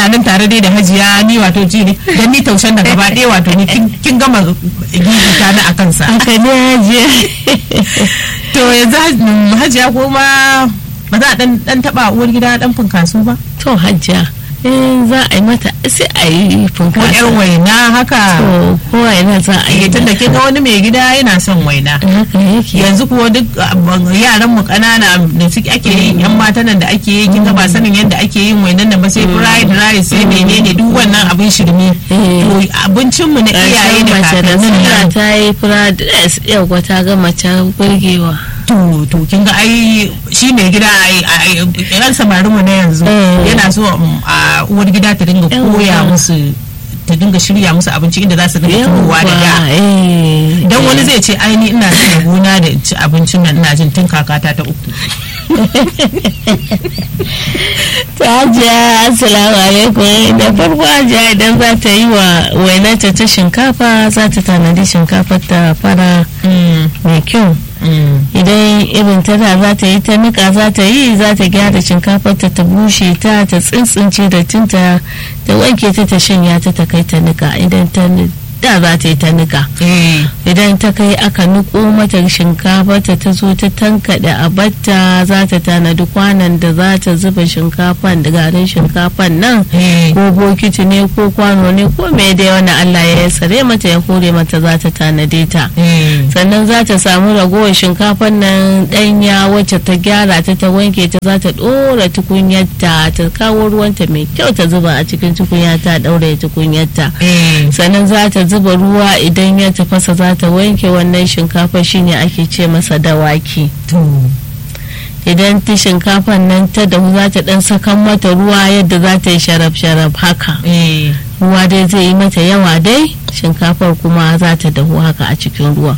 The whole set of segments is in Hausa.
muna nan tare dai da hajiya ni wato ji ne dan ni taushen da gaba ɗaya wato ni kin- kin gama gigita na akan sa haka ne hajiya to yanzu haj- hajiya kuma ba za a dan dan taba uwar gida dan funkasu ba to hajiya in za a yi mata sai a yi ko funkasa yar waina haka to kowa yana za a yi eh tunda kin ga wani mai gida yana son waina haka yake yanzu kuwa duk uh, yaran mu kanana da suke ake yin yan matan nan da ake yi kin ga ba sanin yadda ake yin wainan nan ba sai fried rice sai menene duk wannan abin shirme Eh. to abincin mu na iyaye ƙarshen da mace da kakannin suna nan ta yi fura dress yau ta ga mace burgewa to to kin ga ai shi mai gida ai ai yan samarin mu na yanzu Eh. yana so um, a uwar gida ta dinga Yawwa. koya musu ta dinga shirya musu abinci inda za su dinga turowa da da eh dan wani zai ce ai ni ina da gona da in ci abincin nan ina jin tun kakata ta uku ta hajiya assalamu alaikum da farko hajiya idan za ta yi wa wainata ta shinkafa za ta tanadi shinkafar ta fara mai kyau idan irin tana za ta yi ta nika za ta yi za ta gyara shinkafar ta ta bushe ta ta tsintsince da tinta ta wanke ta ta shanya ta ta kai ta nika idan ta ni- da za ta yi ta nika eh idan ta kai aka niko mata shinkafa ta ta zo ta tankaɗe a batta za ta tanadi kwanan da za ta zuba shinkafan da garin shinkafan nan eh ko bokiti ne ko kwano ne ko me dai wani Allah ya sare mata ya kore mata za ta tanade ta eh sannan za ta samu ragowar shinkafan nan ɗanya wacce ta gyara ta ta wanke ta za ta ɗora tukunyarta ta kawo ruwanta mai kyau ta zuba a cikin tukunya ta ɗaure tukunyarta eh sannan za ta zuba ruwa idan ya tafasa za ta wanke wannan shinkafa shine ake ce masa dawaki to idan ta shinkafan nan ta dahu za ta dan sakan mata ruwa yadda za ta yi sharaf-sharaf haka eh ruwa dai zai yi mata yawa dai shinkafar kuma za ta dahu haka a cikin ruwa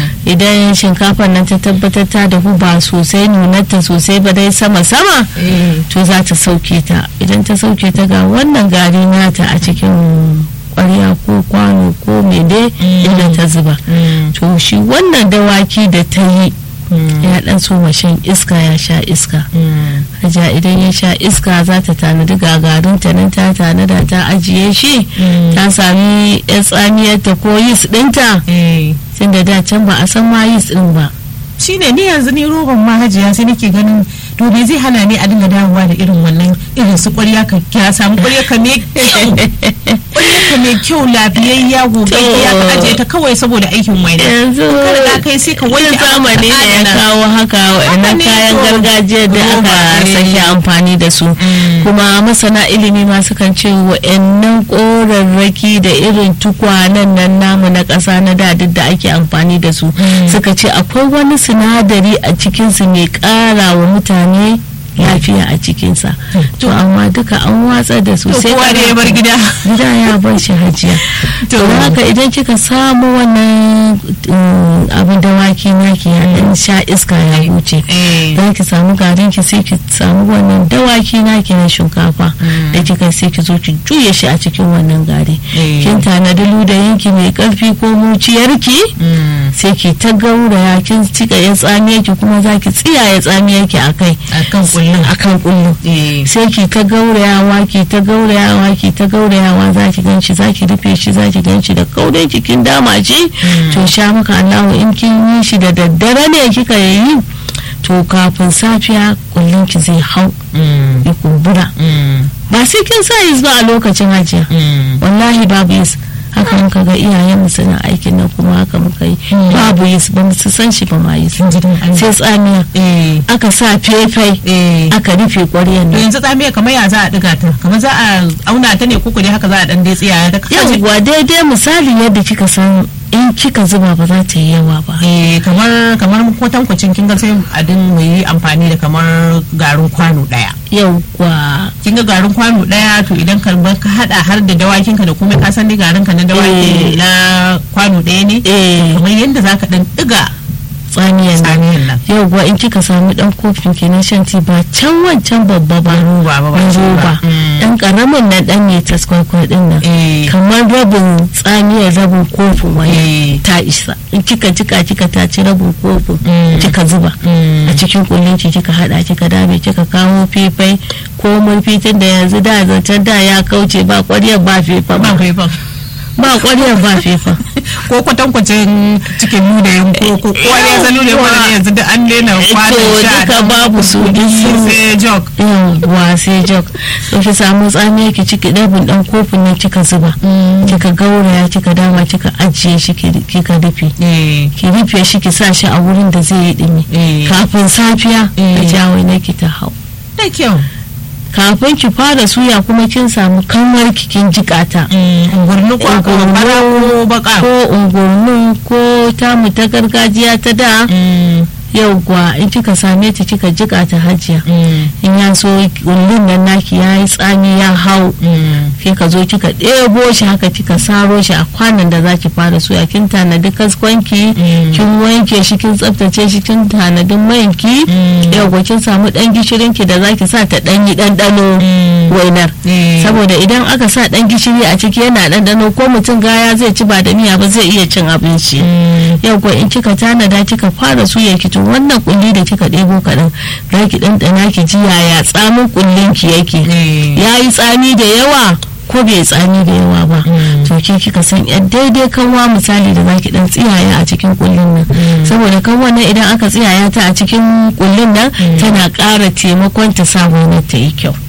idan shinkafar nan ta tabbatar ta dahu ba sosai nunarta sosai ba dai sama-sama eh to za ta sauke ta idan ta sauke ta ga wannan gari nata a cikin kwarya ko kwano ko mede inda ta zuba to shi wannan dawaki da ta yi ya dan so shan iska ya sha iska haja idan ya sha iska za ta tanadi gagarin ta nan ta tanada ta ajiye shi ta sami yan tsamiyarta ko yis dinta eh tunda da can ba a san ma yis din ba shine ni yanzu ni roban ma hajiya sai nake ganin to me zai hana ni a dinga dawowa da irin wannan irin su ƙwarya ka kya samu ƙwarya ka me kyau ƙwarya ka me kyau lafiyayya gobe ya ka ajiye ta kawai saboda aikin waina yanzu ka riga kai sai ka wanke wani zamani da ya adana. kawo haka wa'annan ne kayan to. gargajiya da Roba, aka eh. sake amfani da su kuma masana ilimi ma sukan ce wa'annan korarraki da irin tukwanen nan namu na ƙasa na da duk da ake amfani da su suka ce akwai wani sinadari a cikinsu mai ƙara wa mutane lafiya a cikinsa to amma duka an watsa da su to sai kowa ka da ya bar gida gida ya bar shi hajiya To. to haka idan kika samu wannan mm, abin dawaki naki ya dan sha iska ya huce eh dan ki samu garin ki sai ki samu wannan dawaki naki na shinkafa da kika sai ki zo ki juye shi a cikin wannan gari Eh. kin tanadi ludayin ki mai karfi ko muciyarki Mm. sai ki ta gauraya kin cika ya tsamiya ki kuma za ki tsiyaye tsamiyar ki akai akan kullum akan kullu eh sai ki ta gaurayawa ki ta gaurayawa ki ta gaurayawa za ki ganci za ki rufe shi za ki ganci da kaure cikin dama ce to sha maka Allahu in kin yi shi da daddare ne kika yi to kafin safiya kullun ki zai hau Mm. ya kumbura Mm. ba sai kin sa yis ba a lokacin hajiya Mm. wallahi babu yis haka muka ga iyayen mu suna aikin nan kuma haka muka yi babu yis ba mu su san shi ba ma yis Kin ji dan Allah. sai tsamiya eh aka sa fefai eh aka rufe ƙwaryan to nan yanzu tsamiya kamar ya za a diga ta kamar za a auna ta ne ko dai haka za a dan dai tsiyaya ta kaje yawwa daidai misali yadda kika san in kika zuba ba za ta yi yawa ba eh kamar kamar kwatankwacin kin ga sai a din mu yi amfani da kamar garin kwano daya yawwa kin ga garin kwano daya to idan ka bar ka hada har da dawakin ka da kuma ka san dai garin ka na Eh. dawaki na kwano daya ne eh kamar yadda zaka dan diga tsamiyan nan tsamiyan nan yawwa in kika samu dan kofin ki na shan ti ba can wancan babba ba roba ba ba na shi ba. roba Mm. dan karamin nan dan ne taskwakwa din nan Eh. kamar rabin tsamiyar rabin kofin wani Eh. ta isa in kika jika kika taci rabin kofin Mm. kika zuba Mm. a cikin kullinki kika hada kika dame kika kawo fifai ko murfitin da yanzu da zancen da ya kauce ba kwaryar ba fefa ba ba faifan ba kwaryar ba fefa ko kwatankwacin cikin nuna yin ko ko kowa ya san nuna yin yanzu da an lena kwanan to sha duka da babu su duk sun sai jog yawwa sai jog to ki samu tsamiya ki ciki dabin dan kofin nan kika zuba kika gauraya kika dama kika ajiye shi ki- kika rufe eh ki rufe shi ki sa shi a wurin da zai yi dumi eh kafin safiya Eh. ka jawo na ki ta hau da kyau kafin ki fara suya kuma kin samu kanwar ki kin jikata ungurni ko aka Ungurnu. fara ko baka ko ungurnu ko tamu ta gargajiya ta da yauwa in kika same ta kika jika ta hajiya in ya so kullun nan naki ya yi tsami ya hau sai ka zo kika ɗebo shi haka kika saro shi a kwanan da zaki fara soya kin tanadi kaskwanki kin wanke shi kin tsaftace shi kin tanadi manki yauwa kin samu ɗan gishirin ki da zaki sa ta ɗan yi ɗanɗano wainar saboda idan aka sa ɗan gishiri a ciki yana ɗanɗano ko mutum gaya zai ci ba da miya ba zai iya cin abinci yauwa in kika tanada kika fara suya ki to wannan kulli da kika ɗebo kaɗan za ki ɗanɗana ki ji yaya tsamin kullin ki yake ya yi tsami da yawa ko bai tsami da yawa ba to ke kika san yan daidai kanwa misali da zaki dan tsiyaya a cikin kullin nan saboda kanwa nan idan aka tsiyaya ta a cikin kullin nan tana ƙara taimakon ta sa wainar ta yi kyau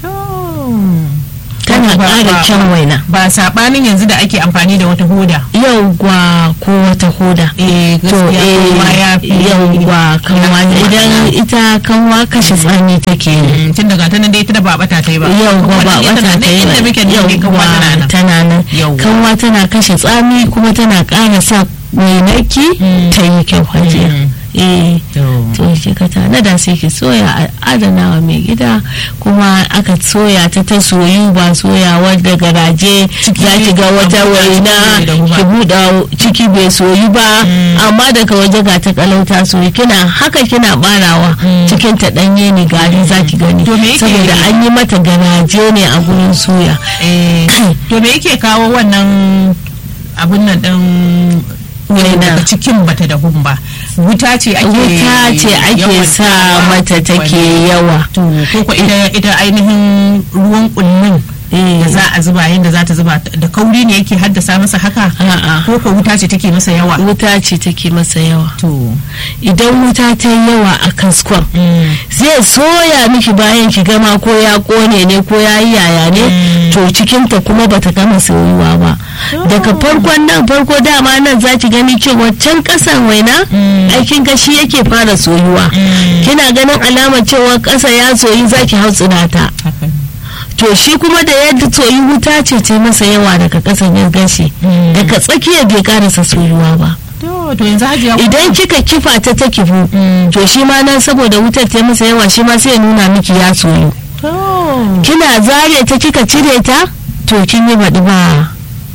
tana ƙara kyan waina ba sabanin yanzu da ake amfani da wata hoda yauwa ko wata hoda eh to eh yauwa kanwa idan ita kanwa kashe tsami take yi tun daga ta nan dai ita da ba bata ta yi ba yauwa ba bata ta yi inda muke ne kanwa tana nan tana nan Yauwa. kanwa tana kashe tsami kuma tana ƙara sa wainaki ta yi kyau hajiya eh to ki ka tanada sai ki soya a adana wa mai gida kuma aka soya ta ta soyu ba soyawa da garaje za ki ga wata waina ki buɗa ciki bai soyu ba amma daga waje ga ta kalauta soyu kina haka kina barawa cikin ta ɗanye ne gari za ki gani To me yake- saboda an yi mata garaje ne a gurin soya Eh, to me yake kawo wannan abun nan din Waina. daga cikin bata da ba wuta ce ake wuta ce ake yawan sa sawa mata take wani- yawa to ko ko ita ita ainihin ruwan kullun da za a zuba yadda za ta zuba da kauri ne yake haddasa masa haka A'a. ko ko wuta ce take masa yawa wuta ce take masa yawa to idan wuta ta yi yawa a kaskon zai soya miki bayan ki gama ko ya kone ne ko ya yi yaya ne to cikinta kuma bata gama soyuwa ba daga farkon nan farko dama nan za ki gani cewa can kasan waina aikin gashi yake fara soyuwa kina ganin alamar cewa kasa ya soyi za ki hau ta haka ne. to shi kuma da yadda soyi wuta ce ce masa yawa daga kasan ya gashi daga tsakiyar bai karasa soyuwa ba to to yanzu hajiya idan kika kifa ta ta kifu to shi ma nan saboda wutar ta masa yawa shi ma sai ya nuna miki ya soyu to kina zare ta kika cire ta to kin yi baɗi ba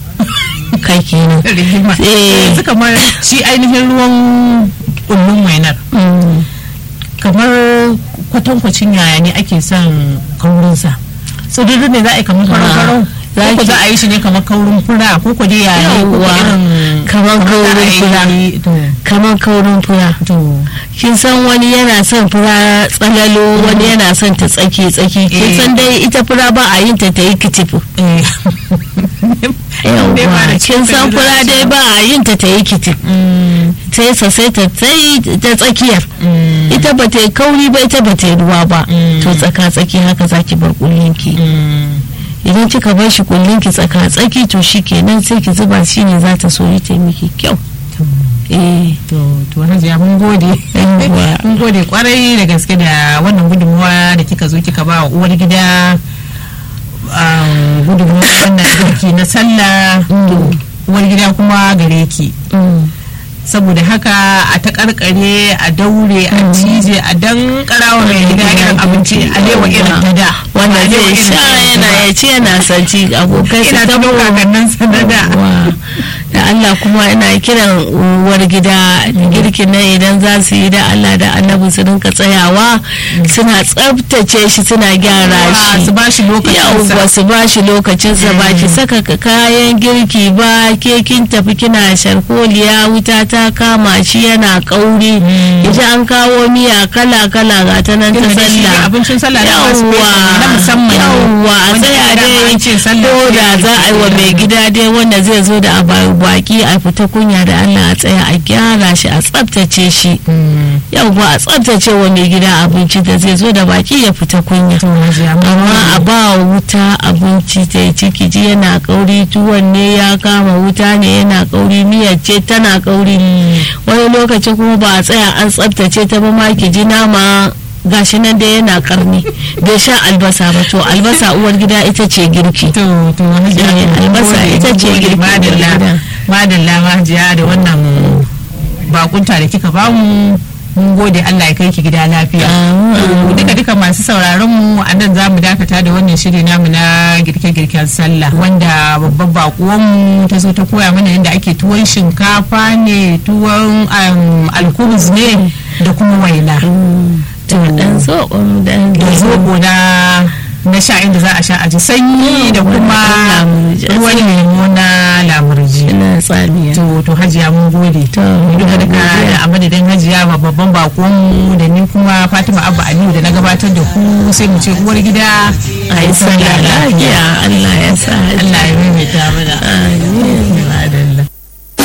kai kenan rigima Eh. yanzu kamar shi ainihin ruwan kullun wainar Mm. kamar kwatankwacin yaya ne ake son kaurinsa so duk ne za a yi kamar farau za ko ko ki- za a yi shi ne kamar kaurin fura ko ko dai yaya ne ko ko Yawwa. irin kamar kaurin fura to kamar kaurin fura to kin san wani yana son fura tsalalo wani yana son ta tsaki tsaki kin Eh. san dai ita fura ba a yin ta ta yi kitifu eh yawwa kin san fura dai ba a yin ta ta yi kitifu sai sa sai ta tsayi ta tsakiyar ita ba ta yi kauri ba ita ba ta yi ruwa ba Mm. to tsaka tsaki haka zaki bar kullinki idan kika bar shi kullinki tsaka tsaki to shi kenan sai ki zuba shi ne za ta soyi ta yi miki kyau eh to to hajiya mun gode Yawwa. mun gode kwarai da gaske da wannan gudunmuwa da kika zo kika ba wa uwar gida um, gudunmuwa wannan girki na sallah to uwar gida kuma gare ki mm. saboda haka a ta karkare a daure a cije a dan karawa mai gida irin abinci a lewa irin ta da wanda Ba a lewa zai irin sha ta yanzu yana ba. ya ce yana sanci abokai su ina ta tabo kakannin sa na da Yawwa. da Allah kuma ina kiran uwar gida girkin nan idan za su yi da Allah da annabi su rinka tsayawa suna tsabtace shi suna gyara shi su ba shi lokacin yauwa su ba shi lokacinsa ba ki saka kayan girki ba ke kin tafi kina sharkoliya wuta ta kama shi yana kauri ita an kawo miya kala kala ga ta nan ta sallah abincin sallah na musamman yauwa a tsaya dai ko da za a yi wa mai gida dai wanda zai zo da baki a fita kunya da Allah a tsaya a gyara shi a tsabtace shi yauwa a tsabtace wa mai gida abinci da zai zo da baki ya fita kunya amma a ba wuta abinci ta yi ciki ji yana kauri tuwon ne ya kama wuta ne yana kauri miyar ce tana kauri wani lokaci kuma ba a tsaya an tsabtace ta ba ma ki ji nama gashi nan dai yana karni bai sha albasa ba to albasa uwar gida ita ce girki to to albasa ita ce girki madalla madalla majiya da wannan bakunta da kika bamu mun gode Allah ya kai ki gida lafiya duka duka masu sauraron mu a nan zamu dakata da wannan shiri namu na girke-girken sallah wanda babban bakuwan mu ta zo ta koya mana yadda ake tuwon shinkafa ne tuwon alkubus ne da kuma waina dan zoɓon da zoɓo na na sha inda za a sha aji sanyi da kuma ruwan lemo na lamurji na tsamiya to to hajiya mun gode duka duka a madadin hajiya babban bakon mu da ni kuma fatima abba aliyu da na gabatar da ku sai mu ce uwar gida a yi sallah lafiya allah ya sa allah ya maimaita mana amin